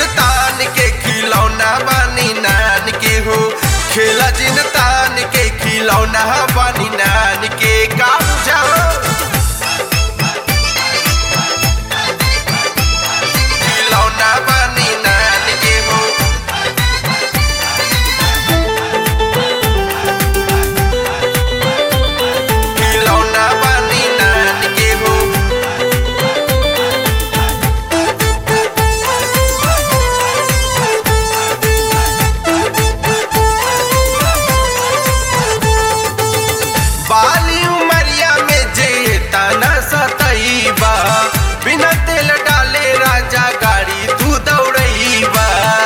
तान के खिलौना बानी नान के हो खेला जिन तान के खिलौना बानी नान के का बुझाओ खिलौना बानी नान के हो खिलौना बानी नान के हो बाली उमरिया में जे तना सतईबा बिना तेल डाले राजा गाड़ी तू दौड़ईबा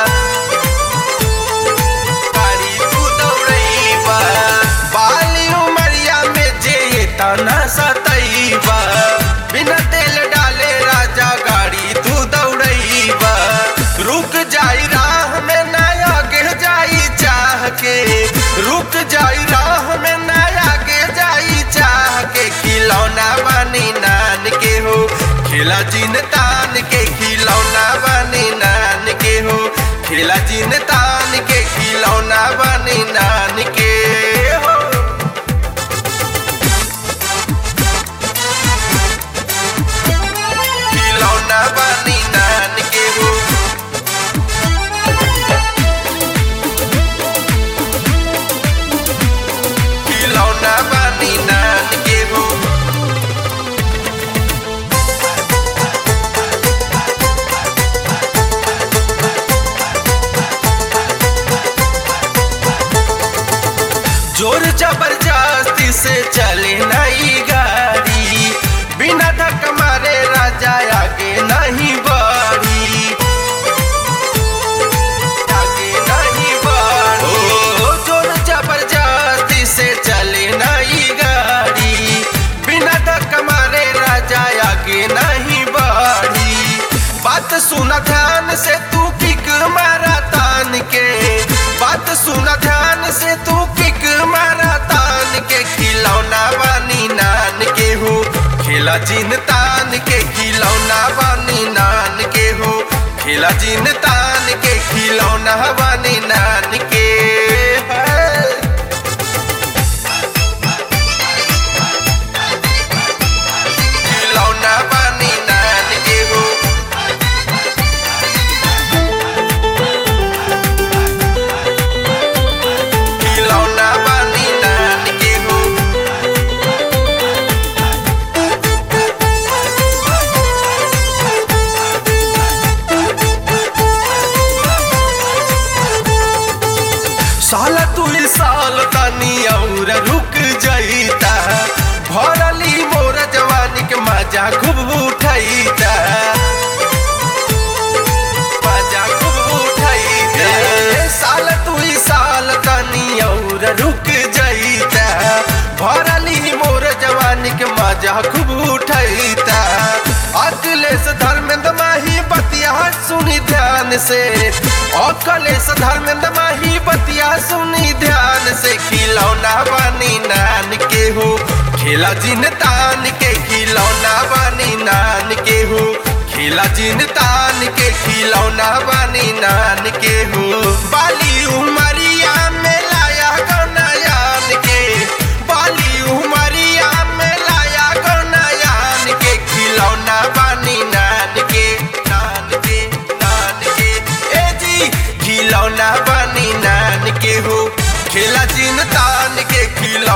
गाड़ी तू दौड़ईबा बाली उमरिया में जे तना सतईबा बिना तेल डाले राजा गाड़ी तू दौड़ईबा रुक जाई राह में ना आगे जाई चाह के रुक जाई राह में ना आगे जाई चाह के खिलौना बानी नान के हो खेला जिन तान के खिलौना बानी नान के हो खेला जिन तान के खिलौना बानी नान के हो खिलौना बानी नान के हो खिलौना बानी नान के हो जोर जबरदस्ती से चले नई गाड़ी बिना धक्का मारे राजा आगे नहीं बढ़ी आगे नहीं बढ़ी ओ जोर जबरदस्ती से चले नई गाड़ी बिना धक्का मारे राजा आगे नहीं बढ़ी बात सुना ध्यान से तू किक मारा तान के बात सुना ध्यान से तू किक मारा तान के खिलौना बानी नान के हो खेला जिन तान के खिलौना बानी नान के हो खेला जिन तान के खिलौना बानी नान के है। खिलौना बानी नान के हो खिलौना बानी नान के हो साला तू ही साल तानी और रुक जाईता भरली मोर जवानी के मजा खूब उठाईता मजा खूब उठाईता साल तू ही साल तानी और रुक जाईता भरली मोर जवानी के मजा खूब उठाईता अखिलेश धर्मेंद्र माही बतिया सुनी ध्यान से अखिलेश धर्मेंद्र माही बतिया सुनी ध्यान से खिलौना बानी नान के हो खेला जिन तान के खिलौना बानी नान के हो खेला जिन तान के खिलौना बानी नान के हो बाली उमरिया में लाया गौना यान के बाली उमरिया में लाया गौना यान के खिलौना बानी नान के नान के नान के ए जी खिलौना बानी नान के हो खेला जिन तान के खिलौना